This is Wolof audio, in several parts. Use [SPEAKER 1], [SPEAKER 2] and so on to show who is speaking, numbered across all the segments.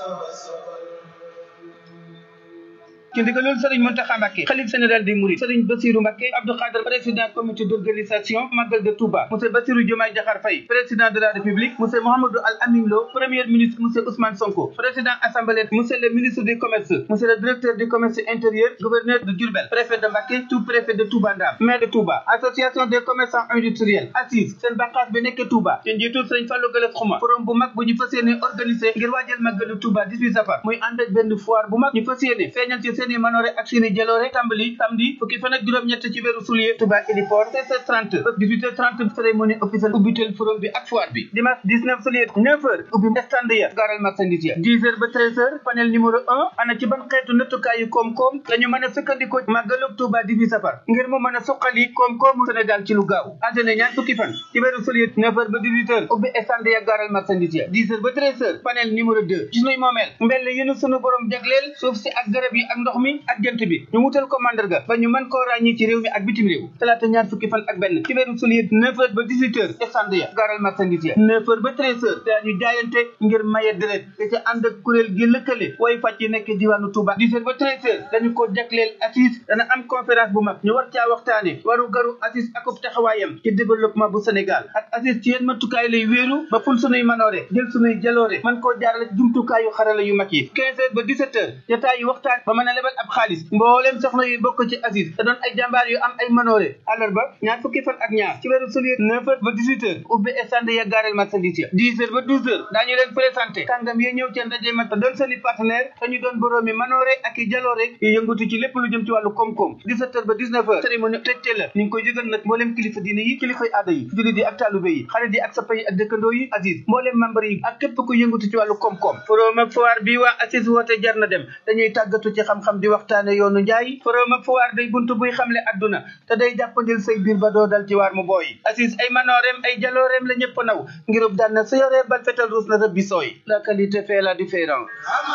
[SPEAKER 1] ci ndigalul Serigne Mountakha Mbacké xalif général des Mourides Serigne Bassirou Mbacké Abdou Khadre président comité d'organisation Magal de Touba monsieur Bassirou Diomaye Diakhar Faye président de la République monsieur Mouhamadou Al Amin Lo premier ministre monsieur Ousmane Sonko président assemblée monsieur le ministre du commerce monsieur le directeur du commerce intérieur gouverneur de Diourbel préfet de Mbacké sous-préfet de Touba Ndam maire de Touba association des commerçants industriels assise seen bànqaas bi nekk Touba ci njiitul Serigne Fallou Galass Xuma forum bu mag bu ñu fas yéene organisé ngir waajal Magalu Touba 18 safar muy ànd ak benn foire bu mag ñu fas yéene feeñal ci seeni manoore ak seeni jaloore tàmbali samedi fukki fan ak juróom-ñett ci weeru soulier Touba Héliport 16h30 ba 18h30 cérémonie officielle ubbitel forum bi ak foire bi dimanche 19 soulier 9h ubbi stand ya gaaral marchandise ya 10h ba 13h panel numéro 1 ana ci ban xeetu nattukaayu koom-koom lañu mën a sukkandikoo Magalu Touba 18 safar ngir mu mën a suqali koom-koomu Sénégal ci lu gaaw altine ñaar fukki fan ci weeru soulier 9h ba 18h ubbi stand ya gaaral marchandise ya 10h ba 13h panel numéro 2 ci sunuy moomeel mbell yu nu sunu borom jagleel suuf si ak garab yi ak ndox mi ak jant bi ñu wutal ko mandarga ba ñu mën koo ràññi ci réew mi ak bitim réew talaata ñaar fukki fan ak benn ci weeru soulier neuf heures ba dix huit heures stand ya gaaral marchandise ya neuf heures ba treize heures daañu jaayante ngir maye deret te ca ànd ak kuréel gi lëkkale way fàcc yi nekk diwaanu Touba dix heures ba treize heures dañu ko jagleel assise dana am conférence bu mag ñu war caa waxtaane waru garu assise akub taxawaayam ci développement bu Sénégal ak assise ci yéen matukaay lay wéeru ba ful sunuy manoore jël sunuy jaloore mën koo jaarale ci jumtukaayu xarala yu mag yi quinze heures ba dix sept heures jotaay yu waxtaan ba mën a lebal ab xaalis mbooleem soxna yu bokk ci Aziz te doon ay jàmbaar yu am ay manoore àllarba ñaar fukki fan ak ñaar ci weeru soulier neuf heures ba dix huit heures ubbi stand ya gaareel marchandise ya dix heures ba douze heures daañu leen présenté kàngam yi ñëw ci ndaje ma te doon seeni partenaire te ñu doon boroomi manoore ak i jaloore yu yëngatu ci lépp lu jëm ci wàllu koom-koom dix sept heures ba dix neuf heures cérémonie tëjte la ñu ngi koy yëgal nag mbooleem kilifa diine yi kilifay aada yi jullit yi ak taalube yi xarit yi ak sappa yi ak dëkkandoo yi Aziz mbooleem membre yi ak képp ku yëngatu ci wàllu koom-koom forum ak foire bi waa Aziz woote jar na dem dañuy tàggatu ci xam-xam di waxtaane yoonu njaay forum ak foire day buntu buy xamle adduna te day jàppandil say biir ba doo dal ci waar mu booy Aziz ay manooreem ay jalooreem la ñëpp naw ngirub daan na sa yoree bal fetal ruus na rëbbi sooy la qualité fait la différence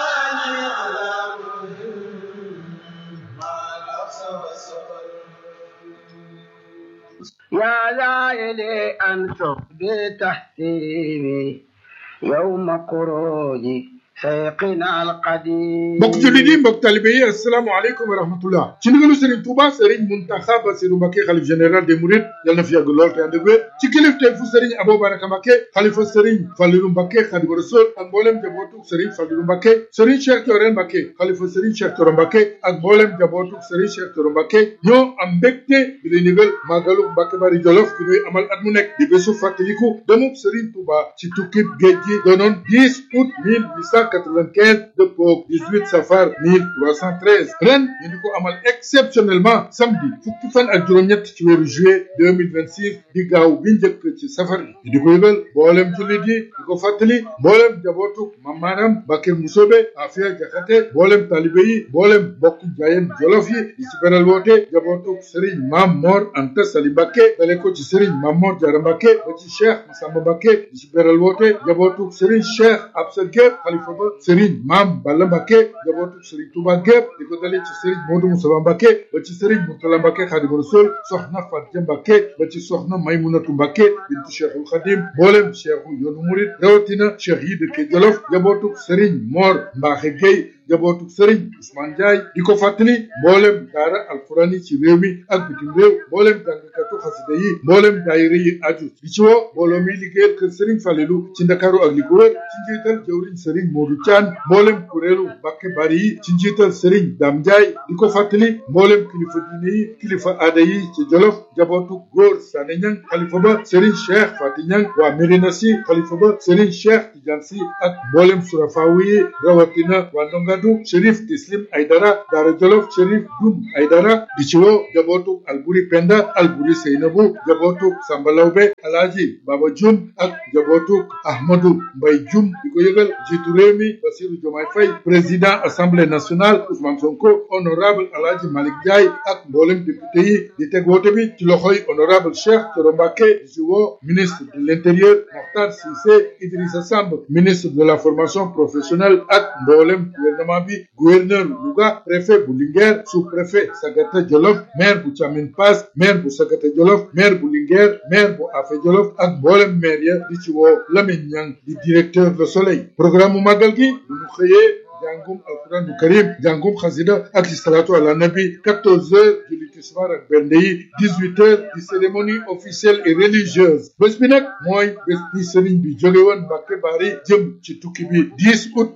[SPEAKER 2] يا لائلي أنتم بتحسيبي يوم خروجي سيقنا القديم
[SPEAKER 3] mbokk jullit yi mbokk talibe yi asalaamaaleykum wa rahmatullah ci ndigalu Serigne Touba Serigne Mountakha Bassirou Mbacké xalif général des Mourides yal na fi yàgg lool te ànd ak wér ci kilifteef fu Serigne Abou Baraka Mbacké xalifa Serigne Fallilou Mbacké Khadimu Rasul ak mboolem jabootuk Serigne Fallilou Mbacké Serigne Cheikh Thioro Mbacké xalifa Serigne Cheikh Thioro Mbacké ak mboolem jabootuk Serigne Cheikh Thioro Mbacké ñoo am mbégte di lay ndigal màggalu Mbacké Bari Jolof bi ñuy amal at mu nekk di bésu fàttaliku demub Serigne Touba ci tukkib géej gi doonoon 10 août 1895 dëppoo 18 safar 1313 ren ñu di ko amal exceptionnellement samedi fukki fan ak juróom-ñett ci weeru juillet 2026 di gaaw bi njëkk ci safar bi di ko yëgal mboolem jullit yi di ko fàttali mboolem jabootu mamaaram Mbacké Musobe Afia Jaxate mboolem talibe yi mboolem bokk jaayeen jolof yi di ci beral woote jabootu Serigne Mam Mor Anta Sali Mbacké dale ko ci Serigne Mam Mor Diarra Mbacké ba ci Cheikh Massamba Mbacké di ci beral woote jabootu Serigne Cheikh Absa Gueye xalifa ba Serigne Mam Balla Mbacké jabootu Serigne Touba gépp di ko dalee ci Serigne Modou Moussa Mbacké ba ci Serigne Mourtala Mbacké Khadimu Rasul soxna Fatia Mbacké ba ci soxna Maymunatu Mbacké bintu Cheikhul Khadim mboolem cheikhu yoonu murid rawatina cheikh yi dëkke Jolof jabootu Serigne Mor Mbaxe Gueye jabootu Serigne Ousmane Ndiaye di ko fàttali mboolem daara alquran yi ci réew mi ak bitim réew mboolem jàngkatu xasida yi mboolem daayira yi aju di ci woo mbooloo mi liggéeyal kër Serigne Falelu ci Ndakaaru ak li ko wër ci njiital jawriñ Serigne Modou Thian mboolem kuréelu Mbacké Bari yi ci njiital Serigne Dame Ndiaye di ko fàttali mboolem kilifa diine yi kilifa aada yi ci Jolof jabootu góor Sané Niang xalifa ba Serigne Cheikh Fati Niang waa Médina Sy xalifa ba Serigne Cheikh Tidiane Sy ak mboolem surafawu yi rawatina waa Ndongadu Chérif Tislim Aydara Daara Jolof Chérif Dum Aydara di ci woo jabootu Alburi Penda Alburi Seynabu jabootu Samba Lawbe Alaaji Baba Jum ak jabootu Ahmadou Mbay Jum di ko yëgal jiitu réew mi Bassirou Diomaye Faye président assemblée nationale Ousmane Sonko honorable Alaaji Malick Ndiaye ak mboolem député yi di teg woote bi ci loxoy honorable Cheikh Thioro Mbacké di ci woo ministre de l'intérieur Mokhtar Cissé Idrissa Samb ministre de la formation professionnelle ak mboolem gouvernement gouvernement bi gouverneur Louga préfet bu Linguère sous-préfet Sagata Jolof maire bu Thiamine Pass maire bu Sagata Jolof maire bu Linguère maire bu Afé Jolof ak mboolem maire ya di ci woo Lamine Niang di directeur Le Soleil programme mu màggal gi bu ñu xëyee jàngum alquran du karim jàngum xasida ak salatu ala nabi 14 heures julli tisbaar ak bernde yi 18 heures di cérémonie officielle et religieuse bés bi nag mooy bés bi sëriñ bi jóge woon Mbàkke Bari jëm ci tukki bi 10 août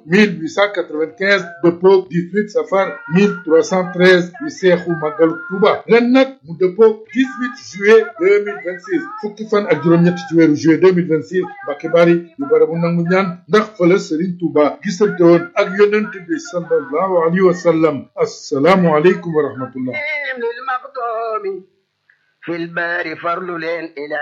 [SPEAKER 3] 1895 dëppoog 18 safar 1313 di seexu màggalu Tuuba ren nag mu dëppoog 18 juillet 2026 fukki fan ak juróom-ñett ci weeru juillet 2026 Mbàkke Bari di barabu nangu ñaan ndax fële sëriñ Tuuba gisante woon ak yonent bi sallallahu alayhi wa sallam assalaamu aleykum wa rahmatullah
[SPEAKER 2] للمقدوم في البار فرل إلى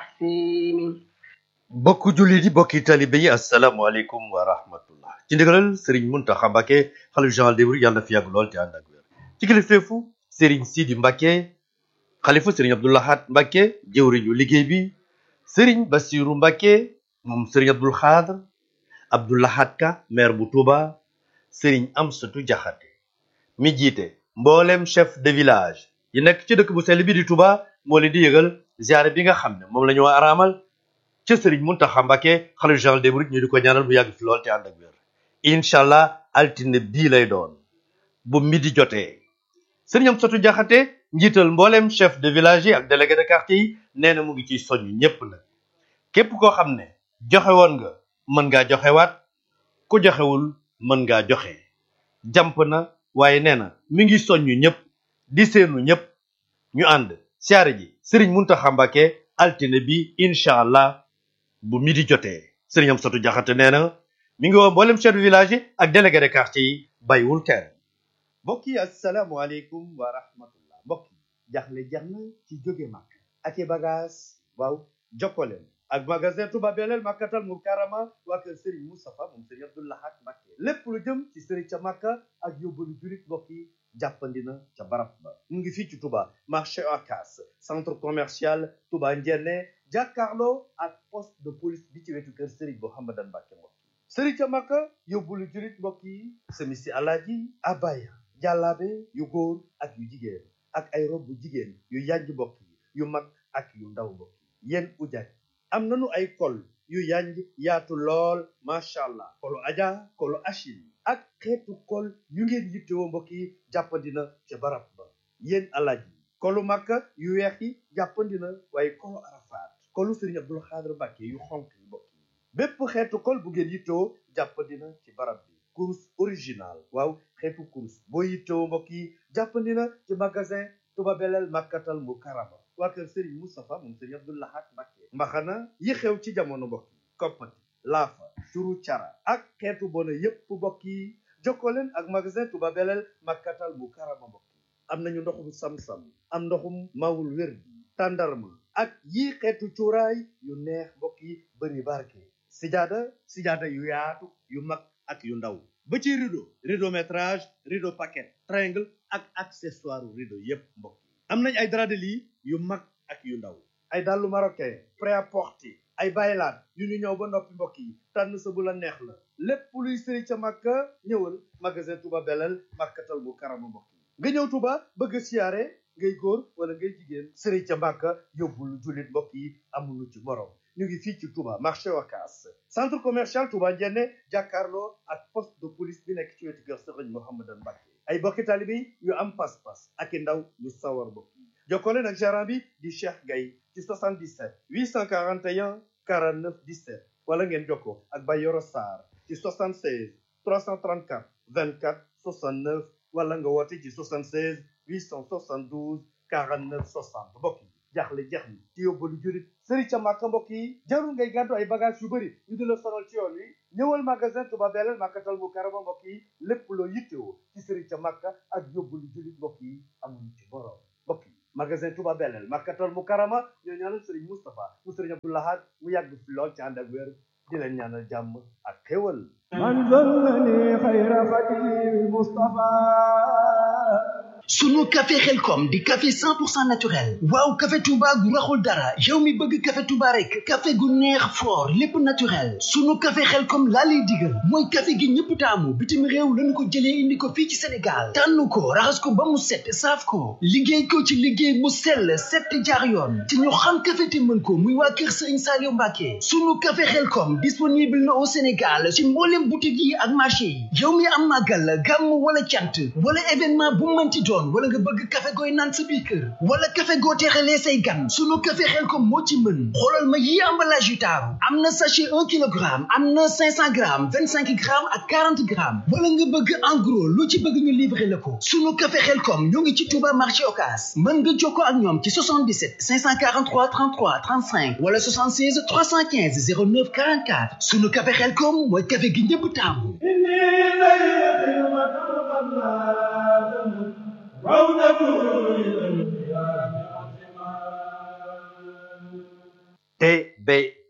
[SPEAKER 2] تحسين
[SPEAKER 4] bokku jullit yi bokki talibe yi asalaamaaleykum wa rahmatullah ci ndigalal sëriñ muntaxa mbàkke xalif général des mourides yàlla na fi yàgg lool te ànd ak wér ci kilifteefu sëriñ sidi mbàkke xalifa sëriñ abdoulahat mbàkke jëwriñu liggéey bi sëriñ basiru mbàkke moom sëriñ abdul xaadr abdoulahat ka maire bu tuuba sëriñ amsatu jaxate mi jiite mboolem chef de village yi nekk ci dëkk bu sell bi di tuuba moo leen di yëgal ziare bi nga xam ne moom la ñu araamal ca sëriñ Muntaxa Mbàkke xalifa général des mourides ñu di ko ñaanal mu yàgg fi lool te ànd ak wér incha allah altine bii lay doon bu midi jotee sëriñ Amsatu Jaxate njiital mbooleem chef de village yi ak délégué de quartier yi nee na mu ngi ciy soññ ñépp nag képp koo xam ne joxe woon nga mën ngaa joxewaat ku joxewul mën ngaa joxe jàmp na waaye nee na mi ngi soññ ñépp di seenu ñépp ñu ànd siyaare ji sëriñ Muntaxa Mbàkke altine bi incha allah bu midi jotee sëriñ Amsatu Jaxate nee na mi ngi woo mboolem chef de village yi ak délégué de quartier yi bàyyiwul kenn mbokk yi asalaamualeykum wa rahmatullah mbokk yi jaxle jeex na ci jóge màkk ak i bagage waaw jokkoleen ak magasin Touba Belel Makkatal Mukarrama waa kër Serigne Moustapha moom Serigne Abdou Lahad Mbacké lépp lu jëm ci Serigne ca Makka ak yóbbalu jurit mbokk yi jàppandi na ca barab ba mu ngi fii ci Touba marché Ocass centre commercial Touba Ndiéné jàkkaarloo ak poste de police bi ci wetu kër Serigne Mouhamadan Mbacké mbokk yi Serigne ca Makka yóbbalu jurit mbokk yi semisi alaaji abaya jàllaabe yu góor ak yu jigéen ak ay rob bu jigéen yu yànj mbokk yi yu mag ak yu ndaw mbokk yi yéen ujaaj am nañu ay kol yu yanj yaatu lool macha allah kolu aja kolu achil ak xeetu kol yu ngeen yittewoo mbokk yi jàppandina ca barab ba yéen alaaj yi kolu makka yu weex yi jàppandina waaye kolu arafaat kolu sëriñ abdul xaadir mbàkke yu xonk yi mbokk yi bépp xeetu kol bu ngeen yittewoo jàppandina ci barab bi course original waaw xeetu course boo yittewoo mbokk yi jàppandina ci magasin tuba beleel makkatal mu karama waa kër Serigne Moustapha moom Serigne Abdou Lahad Mbacké mbaxana yi xew ci jamono mbokk yi koppati laafa turu cara ak xeetu bona yépp mbokk yi jokkoo leen ak magasin Touba Belel Makkatal mu karama mbokk yi am nañu ndoxum sam-sam am ndoxum mawul wér bi tàndarma ak yii xeetu cuuraay yu neex mbokk yi bëri barke sijaada sijaada yu yaatu yu mag ak yu ndaw ba ci rideau rideau métrage rideau paquet triangle ak accessoire rideau yépp mbokk yi am nañ ay drap de lit yu mag ak yu ndaw ay dàllu marocain prêt-à-porter ay baylaat yu ñu ñëw ba noppi mbokk yi tànn sa bu la neex la lépp luy sëri ca màkka ñëwal magasin Touba Belel màkkatal bu karama mbokk yi nga ñëw Touba bëgg a siyaare ngay góor wala ngay jigéen sëri ca màkka yóbbul jullit mbokk yi amulu ci morom ñu ngi fii ci Touba marché Ocass centre commercial Touba Ndiéné jàkkaarloo ak poste de police bi nekk ci wetu kër Sëriñ Mouhamadan Mbacké ay bokki taalibe yu am pas-pas ak i ndaw yu sawar mbokk yi jokkoo leen ak gérant bi di Cheikh Gaye ci 77 841 49 17 wala ngeen jokkoo ak Bayoro Sarr ci 76 334 24 69 wala nga woote ci 76 872 49 60 mbokk yi jaaxle jeex ni ci yóbbalu jurit sëri ca màkka mbokk yi jarul ngay gàddu ay bagage yu bëri ñu di la sonal ci yoon wi ñëwal magasin Touba Belel màkkatal mu karama mbokk yi lépp loo yittewoo ci sëri ca màkka ak yóbbalu jurit mbokk yi amuñu ci borom mbokk yi magasin Touba Belel màkkatal mu karama ñoo ñaanal sëriñ Moustapha mu sëriñ Abdou Lahad mu yàgg fi lool ci ànd ak wér di leen ñaanal jàmm ak xéwal
[SPEAKER 5] من ظلني خير خديم المصطفى sunu café xelkom di café 100% naturel waaw café touba gu raxul dara yow mi bëgg café touba rek café gu neex fort lépp naturel sunu café xelkom laa lay digal mooy café gi ñëpp taamu bitim réew lañu ko jëlee indi ko fii ci sénégal tànn ko raxas ko ba mu set saaf ko liggéey ko ci liggéey mu sell set jaar yoon te ñu xam café te mën ko muy waa kër sëriñ Saliou Mbacke sunu café xelkom disponible na au sénégal ci mboolem boutique yi ak marché yi yow mi am màggal gàmm wala cant wala événement bu mënti doon wala nga bëgg café gooy naan sa biir kër wala café goo teexalee say gan sunu café xelkom moo ci mën xoolal ma yi emballage yu taaru am na sachet un kilogramme am na cinq cent grammes vingt cinq grammes ak quarante grammes wala nga bëgg en gros lu ci bëgg ñu livrer la ko sunu café xelkom ñoo ngi ci Touba marché Ocass mën nga jokkoo ak ñoom ci 77 543 33 35 wala 76 315 09 44 sunu café xelkom mooy café gi ñëpp taamu
[SPEAKER 4] TBT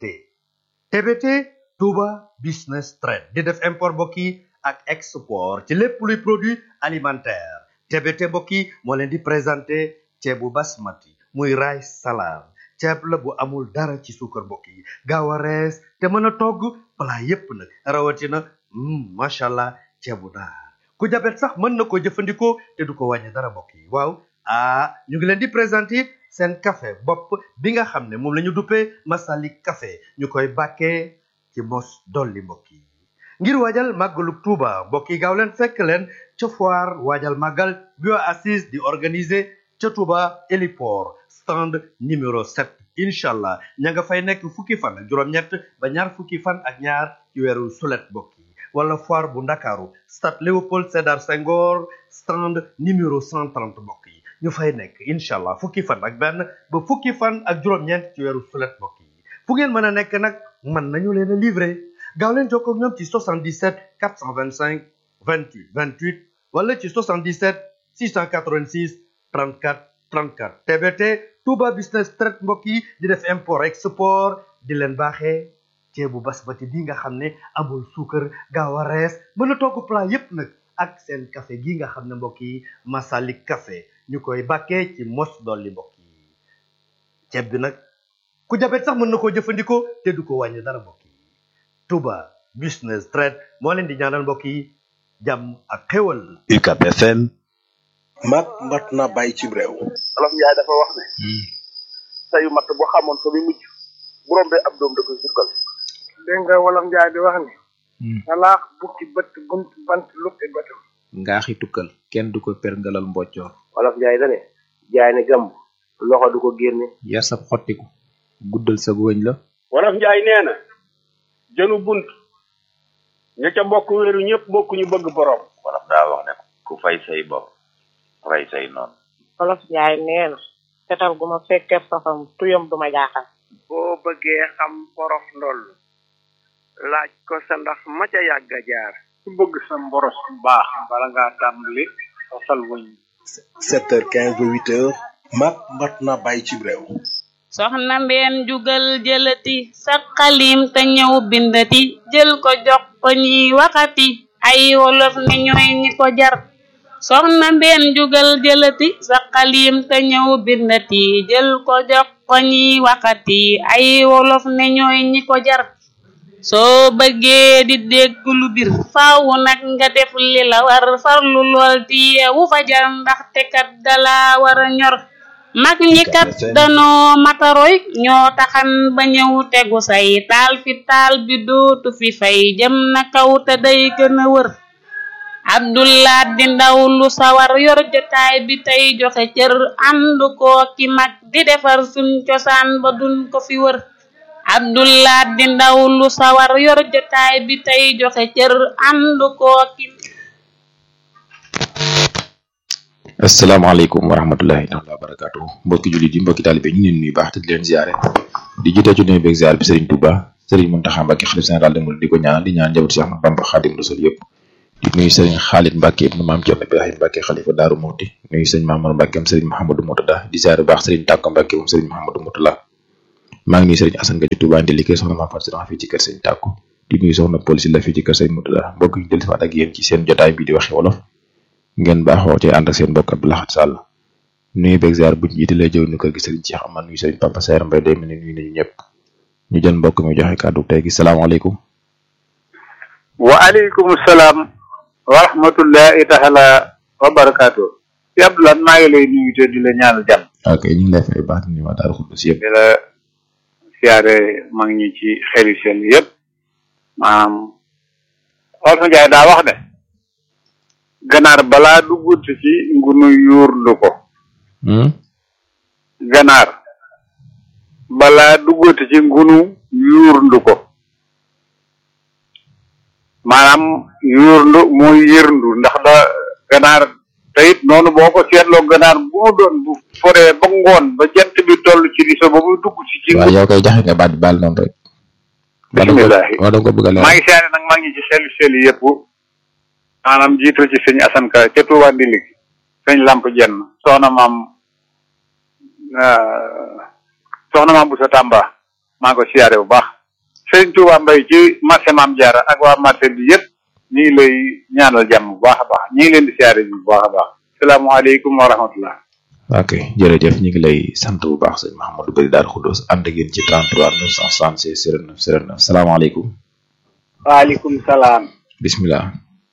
[SPEAKER 4] TBT Touba Business Trade di def import mbokk yi ak export ci lépp luy produit alimentaire TBT mbokk yi moo leen di présenté ceebu basmati muy rice salade ceeb la bu amul dara ci suukar mbokk yi gaaw a rees te mën a togg plat yépp nag rawatina macha allah ceebu naar ku jabet sax mën na ko jëfandikoo te du ko wàññi dara mbokk yi waaw ah ñu ngi leen di présenté seen café bopp bi nga xam ne moom la ñu duppee Masalik café ñu koy bàkkee ci mos dolli mbokk yi ngir waajal màggalu Tuuba mbokk yi gaaw leen fekk leen ca foire waajal màggal bi waa assise di organiser ca Tuuba héliport stand numéro 7 incha allah ña nga fay nekk fukki fan ak juróom-ñett ba ñaar fukki fan ak ñaar ci weeru sulet mbokk yi wala foire bu ndakaaru stade Léopold Sédar Senghor stand numéro 130 mbokk yi ñu fay nekk incha allah fukki fan ak benn ba fukki fan ak juróom-ñeent ci weeru sulet mbokk yi fu ngeen mën a nekk nag mën nañu leen a livrer gaaw leen jokkoo ak ñoom ci 77 425 28 28 wala ci 77 686 34 34 TBT Touba Business Trade mbokk yi di def import export di leen baaxee ceebu basmati bi nga xam ne amul suukar gaaw a rees mën a togg plat yépp nag ak seen café gi nga xam ne mbokk yi Masalik café ñu koy bàkkee ci mos dolli mbokk yi ceeb bi nag ku jabet sax mën na koo jëfandikoo te du ko wàññi dara mbokk yi Touba Business Trade moo leen di ñaanal mbokk yi jàmm ak xéwal
[SPEAKER 6] UCAB FM
[SPEAKER 7] mat mat na bàyyi ci réew
[SPEAKER 8] olof njaay dafa wax ne sayu matt boo xamoon fa muy mujj bu rombee ab doom da koy sukkal
[SPEAKER 2] dégg nga wolof njaay di wax ni salaax bukki bët bunt bant lukki bëtam
[SPEAKER 9] ngaaxi tukkal kenn du ko perngalal mboccoor
[SPEAKER 8] olof njaay dane jaay ne gàmb loxo du ko génne
[SPEAKER 9] yar sab xottiku guddal sa wëñ la
[SPEAKER 10] wolof njaay nee na jënu bunt ña ca bokk wéeru ñëpp bokk ñu bëgg borom
[SPEAKER 11] wolof daa wax ne ku fay say bopp rey say noonu
[SPEAKER 12] wolof njaay nee na fetal gu ma fekkee safam tuyam du ma jaaxal
[SPEAKER 2] boo bëggee xam porof ndoll laaj ko sa ndax ma ca yàgg a jaar
[SPEAKER 10] ku bëgg sa mboros bu baax bala ngaa tàmbali fasal wëñ
[SPEAKER 7] sept heures quinze ba huit heures mat mat na bàyyi ci réew
[SPEAKER 13] soxna mbeen jugal jëlati sa xalim te ñëw bindati jël ko jox ko ñiy waxati ay wolof ne ñooy ñi ko jar soxna mbeen jugal jëlati sa xalim te ñëw bindati jël ko jox ko ñiy waxati ay wolof ne ñooy ñi ko jar soo bëggee di dégg lu bir faaw nag nga def li la war farlu lool ti yeewu fajar ndaxte kat dala war a ñor mag ñi kat danoo mataroy ñoo taxan ba ñëw tegu say taal fi taal bi dootu fi fay jëm na kaw te day gën a wër abdullah di ndaw lu sawar yor jotaay bi tey joxe cër ànd koo ki mag di defar suñ cosaan ba duñ ko fi wër abdullah di ndaw lu sawar yor jotaay bi tey joxe cër ànd koo ki
[SPEAKER 9] asalaamaaleykum wa rahmatullahi taala wa barakatu mbokki jullit yi mbokki taalibe ñu leen nuyu baax te di leen ziare di jiite ci nuyu beeg ziar bi Serigne Touba Serigne Mountakha Mbacké xalif général de Mouride di ko ñaan di ñaan njaboot Cheikh Ahmadou Bamba Khadim Rasul yëpp di nuyu Serigne Khalid Mbacké ibnu Maam Cerno Ibrahim Mbacké xalifa Daaru Muxti nuyu Serigne Mamadou Mbacké am Serigne Mahamadou Moutada di ziare bu baax Serigne Tàkko Mbacké moom Serigne Mahamadou Moutala maa ngi nuyu Serigne Assane Nga ci Touba ndi liggéey soxna Maam Fatou Serigne fii ci kër Serigne Tàkko di nuyu soxna Paul Sylla fii ci kër Serigne Moutada mbokk ñu dellusiwaat ak yéen ci seen jotaay bi di waxe wolof ngeen baaxoo ci ànd ak seen mbokk Abdou Lahad Sall nuyu beeg ziar buñ jiitalee jëw ñu kër gi sëriñ Cheikh Amar nuyu sëriñ Papa Saer Mbaye day mel ni nuyu nañu ñëpp ñu jël mbokk mi joxe kàddu tey gi salaamaaleykum
[SPEAKER 6] wa aleykum salaam wa rahmatullahi taala wa barakaatu si Abdoulaye maa ngi lay nuyu te di la ñaanal jàmm
[SPEAKER 9] ok ñu ngi lay fay baax ni waa Daaru Xuddus yëpp
[SPEAKER 6] di la siyaare mag ñi ci xeli seen yëpp maanaam Olof Njaay daa wax ne ganaar balaa duggut ci ngunu yuurndu ko ganaar balaa duggut ci ngunu yuurndu ko maanaam yuurndu mooy yërndu ndax da ganaar te it noonu boo ko seetloo ganaar bu mu doon bu foree ba ngoon ba jant bi toll ci riso ba muy dugg ci ci
[SPEAKER 9] waaw yow koy jaxe nga baat bi baal noonu rek
[SPEAKER 6] bisimilah
[SPEAKER 9] waa da nga ko bëgg a leer
[SPEAKER 6] maa ngi siyaare nag maa ngi ci xelu xelu yëpp maanaam jiital ci sëñ Asan Ka ca Tuuba Ndili sëñ Lamp Jenn soxna maam soxna maam bu sa Tàmba maa ngi ko siyaare bu baax sëñ Tuuba Mbay ci marché maam Jaara ak waa marché bi yëpp ñu ngi lay ñaanal jàmm bu baax a baax ñu ngi leen di siyaare bi bu baax a baax salaamaaleykum wa rahmatullah
[SPEAKER 9] ok jërëjëf ñu ngi lay sant bu baax sëñ Mahamadou Bari Daaru Xuddus ànd ak yéen ci 33 966 09 09 salaamaaleykum
[SPEAKER 14] waaleykum salaam
[SPEAKER 9] bismillah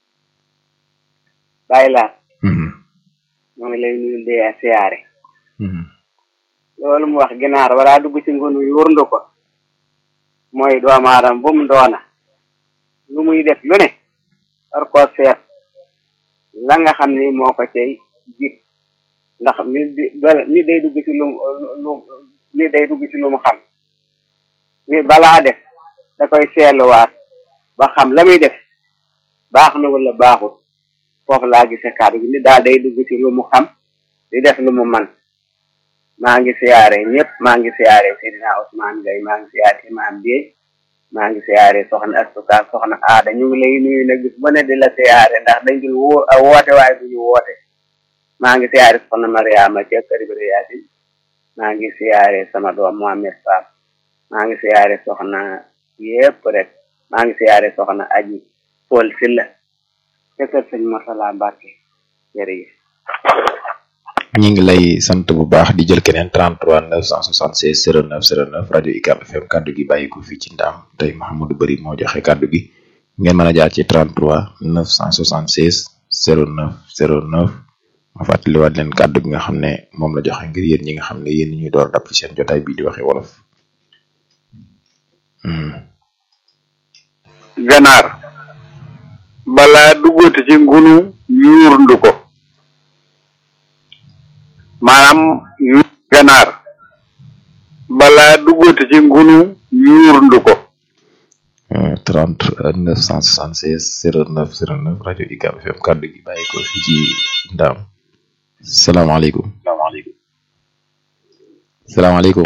[SPEAKER 14] bàyyi laa moo ngi lay nuyu de siyaare loolu mu wax ginaar walaa dugg ci ngunu yurndu ko mooy doomu aadama bu mu doona lu muy def lu ne war koo seet la nga xam ni moo ko cay jik ndax nit di nit day dugg ci lu lu nit day dugg ci lu mu xam nit balaa def da koy seetluwaat ba xam la muy def baax na wala baaxut foofu laa gisee kàddu gi nit daal day dugg ci lu mu xam di def lu mu man maa ngi siyaare ñëpp maa ngi siyaare Seydina Ousmane Gaye maa ngi siyaare Imam Biey maa ngi siyaare soxna Astuka soxna aada ñu ngi lay nuyu nag bis bu ne di la siyaare ndax dañ dul woo woote waaye duñu woote maa ngi siyaare soxna Mariama ca kër bi Yaasin maa ngi siyaare sama doom Mohamed Fall maa ngi siyaare soxna yépp rek maa ngi siyaare soxna Aji Paul Silla ca kër sëñ Mosala Mbàkke jërëjëf
[SPEAKER 9] ñu ngi lay sant bu baax di jël keneen 33 976 09 09 rajo UCAB FM kaddu gi bàyyi ko fii ci ndaam tey Mahamadou Bari moo joxe kaddu gi ngeen mën a jaar ci 33 976 09 09 ma fàttaliwaat leen kaddu gi nga xam ne moom la joxe ngir yéen ñi nga xam ne yéen ñuy door dab ci seen jotaay bii di waxe wolof.
[SPEAKER 6] ganaar balaa duggati ci ngunu yuurndu ko maanaam yu ganaar balaa duggati ci ngunu yuurndu ko
[SPEAKER 9] 30 976 09 09 rajo UCAB FM kaddu gi bàyyi ko fii ci ndaam salaamaaleykum
[SPEAKER 6] salaamaaleykum
[SPEAKER 9] salaamaaleykum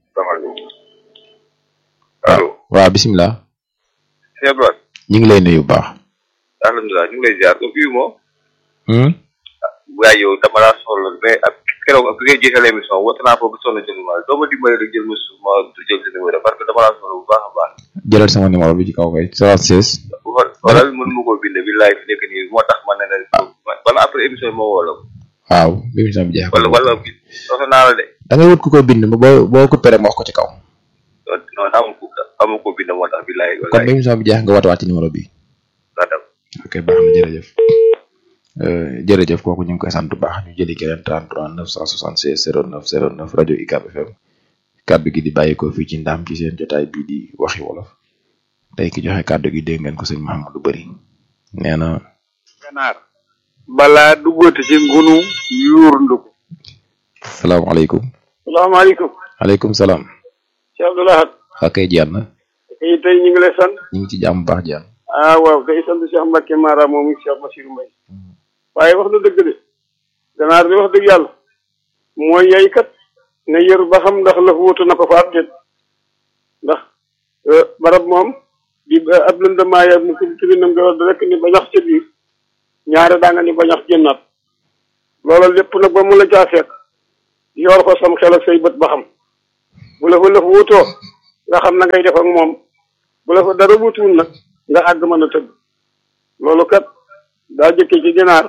[SPEAKER 15] allo
[SPEAKER 9] waaw bisimilah
[SPEAKER 15] sëñ Abdoulaye
[SPEAKER 9] ñu ngi lay nuyu bu baax
[SPEAKER 15] alhamdulilah ñu ngi lay ziar ko fii moo waaye yow dama laa soxla mais ak keroog ak bi ngay jeexal émission woote naa foofu sonn jël ma doo ma dimbali rek jël ma su ma jël sa numéro parce que dama laa soxla bu baax a baax
[SPEAKER 9] jëlal sama numéro bi ci kaw kay 76
[SPEAKER 15] xoolal mën ma koo bind bi laay fi nekk nii moo tax ma ne la wala après émission bi ma woo la ko
[SPEAKER 9] waaw bi émission bi jeex
[SPEAKER 15] wala wala bi soxla naa la de
[SPEAKER 9] da ngay wut ku ko bind ba boo boo coupé rek ma wax ko ci kaw
[SPEAKER 15] non amul ko amul ko bind moo tax bi laay
[SPEAKER 9] kon bi émission bi jeex nga woote waat ci numéro bi ok baax na jërëjëf jërëjëf kooku ñu ngi koy sant bu baax ñu jëli keneen 33 976 09 09 rajo UCAB FM kaddu gi di bàyyi ko fii ci ndaam ci seen jotaay bii di waxi wolof tey ki joxe kaddu gi dégg ngeen ko sëñ Mahamadou Bari nee na
[SPEAKER 6] ganaar balaa duggati ci ngunu yuurndu ko
[SPEAKER 9] salaamaaleykum
[SPEAKER 10] salaamaaleykum
[SPEAKER 9] aleykum salaam
[SPEAKER 10] Cheikh Abdou Lahad
[SPEAKER 9] waa kay jaan na
[SPEAKER 10] tey tey ñu ngi lay sant
[SPEAKER 9] ñu ngi ci jàmm bu baax jaan
[SPEAKER 10] ah waaw day sant Cheikh Mbacke Mara moom it Cheikh Bassirou Mbaye waaye wax na dëgg de ganaar di wax dëgg yàlla mooy yay kat ne yër ba xam ndax la wuutu na ko fa ab déet ndax barab moom di ab lëndamaaya mu kub tibinam nga war rek ni bañax ca biir ñaare daa nga ni bañax génnaat loola lépp nag ba mu la caa fekk yor ko sam xel ak say bët ba xam bu la fa lëf wuutoo nga xam na ngay def ak moom bu la fa dara wuutuwul nag nga àgg mën a tëgg loolu kat daa jëkkee ci ginaar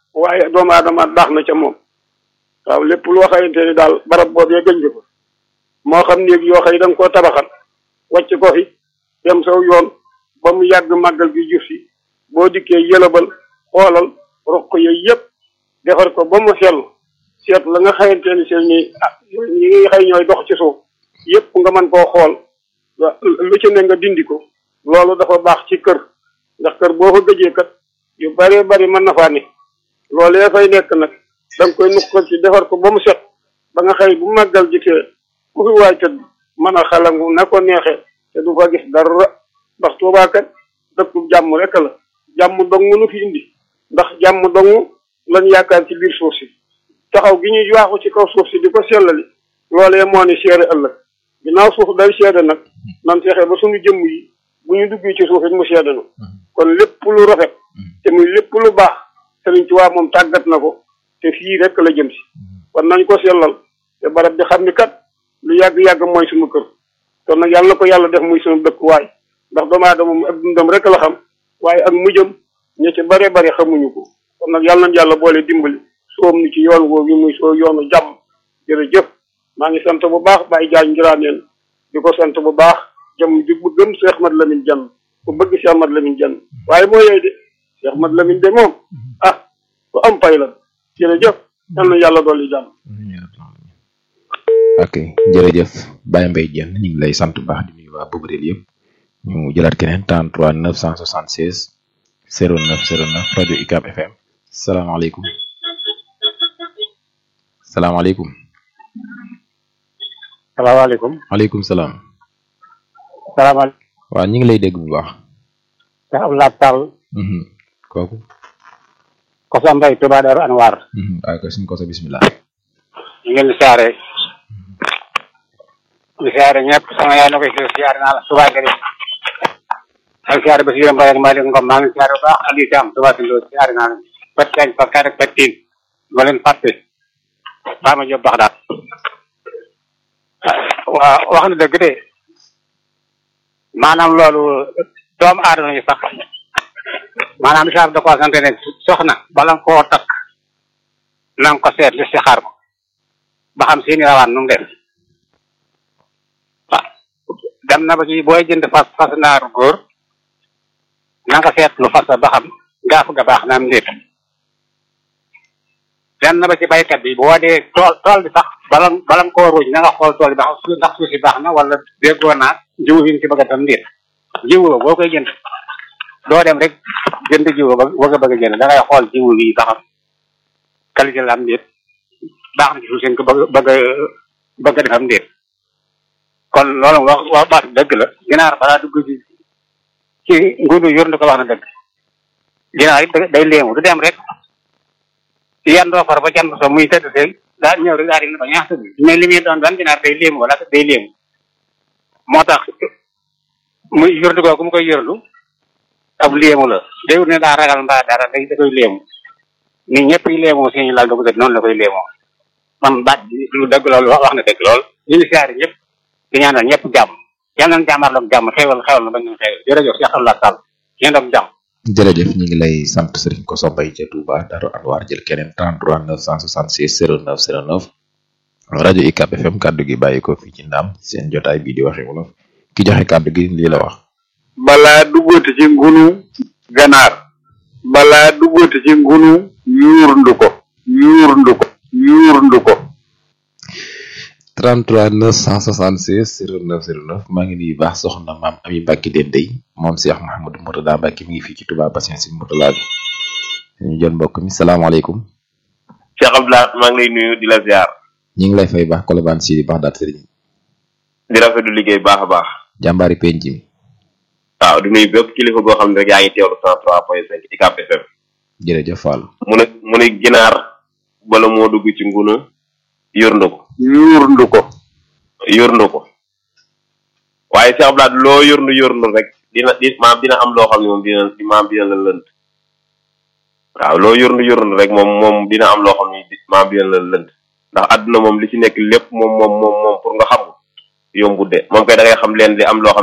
[SPEAKER 10] waaye doomu aadama baax na ca moom waaw lépp loo xamante ni daal barab boobee gëñ ko moo xam néeg yoo xëy da nga koo tabaxal wàcc ko fi dem saw yoon ba mu yàgg màggal gi juf si boo dikkee yëlëbal xoolal roq yooyu yëpp defar ko ba mu sell seet la nga xamante ni seen ni ah ñi nga xëy ñooy dox ci suuf yëpp nga mën koo xool lu ci ne nga dindi ko loolu dafa baax ci kër ndax kër boo ko gëjee kat yu bëree bëri mën na faa ne loolee fay nekk nag da nga koy nukkal ci defar ko ba mu set ba nga xëy bu màggal jitee ku fi waay tëdd mën a xalangu na ko neexee te du fa gis dara ndax Tuubaa kat dëkku jàmm rek la jàmm dong nu fi indi ndax jàmm dong lañ yaakaar ci biir suuf si taxaw gi ñuy waaxu ci kaw suuf si di ko sellali loolee moo ni seere ëllëg ginnaaw suuf day seede nag nan fexe ba suñu jëmm yi bu ñu duggee ci suuf it mu seede nu kon lépp lu rafet te muy lépp lu baax Sëriñ Tuubaa moom tàggat na ko te fii rek la jëm si kon nañ ko sellal te barab bi xam ni kat lu yàgg-yàgg mooy suñu kër kon nag yàlla na ko yàlla def muy suñu dëkkuwaay ndax doomu aadama moom ak dundam rek la xam waaye ak mujjam ña ci bare bare xamuñu ko kon nag yàlla nañ yàlla boole dimbali soom ni ci yoon woowu muy soo yoonu jàmm jërëjëf maa ngi sant bu baax Baye Diagne Ngiraaneen di ko sant bu baax jëm di bu gëm Cheikh Ahmad Lamine Diagne ku bëgg Cheikh Ahmad Lamine Diagne waaye moo yooyu de Cheikh Ahmad Lamine de moom ah ku am pay la jërëjëf yal na yàlla dolli jàmm
[SPEAKER 9] ok jërëjëf Baye Mbaye Diène ñu ngi lay sant bu baax di nuyu waa Bobrel yëpp ñu jëlaat keneen 33 976 09 09 rajo UCAB FM salaamaaleykum salaamaaleykum.
[SPEAKER 16] salaamaaleykum.
[SPEAKER 9] maaleykum salaam.
[SPEAKER 16] salaamaaleykum.
[SPEAKER 9] waaw ñu ngi lay dégg bu baax.
[SPEAKER 16] Cheikh Abdoulaye Tall.
[SPEAKER 9] kooku.
[SPEAKER 16] Kosa Mbaye Touba Darou Anwar.
[SPEAKER 9] waaw kay suñu kosa bisimilah.
[SPEAKER 16] ñu ngi leen di siyaare. di siyaare ñëpp sama yaay na koy siyaare naa la Touba Gari. ak siyaare ba si yéen Mbaye ak Malick Ngom maa ngi siyaare bu baax Aliou Thiam Touba Sindo siyaare naa la. Pet Kañ Pet Kañ ak Pet Tiin. ma leen fàtte. baa ma jóg baax daal. waaw wax na dëgg de. maanaam loolu doomu aadama yi sax maanaam isaab da koo sant ne soxna bala nga koo takk na nga ko seet li si xaar ko ba xam seeni rawaan nu mu def waaw dem na ba ci booy jënd fas fas naaru góor na nga seet lu fas ba xam gaaf ga baax na am ndéet dem na ba ci baykat bi boo dee tool tool bi sax bala bala nga koo ruuj na nga xool tool bi ba xam ndax suuf si baax na wala déggoo naa jiw bi nga ci bëgg a tam ndéet jiw boo koy jënd doo dem rek jënd jiw ba bëgg a bëgg a jënd da ngay xool jiw bi ba xam qualité la am ndéet baax na ci suuf seen ko bëgg bëgg a bëgg a def am ndéet kon loolu wax wax baat dëgg la ginaar balaa dugg ci ci nguuru yor na ko wax na dëgg ginaar it day léemu du dem rek yan doo far ba can so muy tëdd see daa ñëw rek daal di ba ñaax tëdd mais li muy doon ban ginaar day léemu wala day léemu moo tax muy yërdu googu mu koy yërdu ab léemu la day wut ne daa ragal mbaa dara day da koy léemu ni ñëpp yi léemoo suñu lal dugg noonu la koy léemoo man baat bi lu dëgg loolu wax na dëgg lool ñu ngi siyaare ñëpp di ñaanal ñëpp jàmm yal nañ jàmmarloog jàmm xewal xewal na bañ ñu xewal jërëjëf Cheikh Abdoulaye Sall yéen ak jàmm
[SPEAKER 9] jërëjëf ñu ngi lay sant Serigne Koso Mbaye ca Touba Darou Anwar jël keneen 33 966 09 09 rajo UCAB FM kaddu gi bàyyi ko fii ci ndam seen jotaay bii di waxe wolof ki joxe kaddu gi lii la wax.
[SPEAKER 6] balaa duggooti ci ngunu ganaar balaa duggooti ci ngunu yuurndu ko yuurndu ko yuurndu ko
[SPEAKER 9] 33 966 09 09 maa ngi nuyu baax soxna maam Ami Mbacke Dendey moom Cheikh Mouhamadou Mourtada Mbacke mi ngi fii ci Touba Bassin si Mourtada bi ñu jël mbokk mi salaamaaleykum.
[SPEAKER 11] Cheikh Abdoulaye maa ngi lay nuyu di la ziar.
[SPEAKER 9] ñu ngi lay fay baax Colobane si di baax daal sëriñ.
[SPEAKER 11] di rafetlu liggéey baax a baax.
[SPEAKER 9] jàmbaari penc mi.
[SPEAKER 11] waaw di nuyu bépp kilifa boo xam ne rek yaa ngi teewlu 103.5 UCAB FM.
[SPEAKER 9] jërëjëf Fall.
[SPEAKER 11] mu ne mu ne ginaar bala moo dugg ci nguna yurndu ko.
[SPEAKER 6] yuurndu ko.
[SPEAKER 11] yurndu ko waaye Cheikh Abdoulaye loo yurndu yurndu rek dina di maam dina am loo xam ne moom dina maam dina la lënt. waaw loo yurndu yurndu rek moom moom dina am loo xam ne maam dina la lënt ndax àdduna moom li ci nekk lépp moom moom moom moom pour nga xam ko yombut de moom kay da ngay xam leen di am loo xam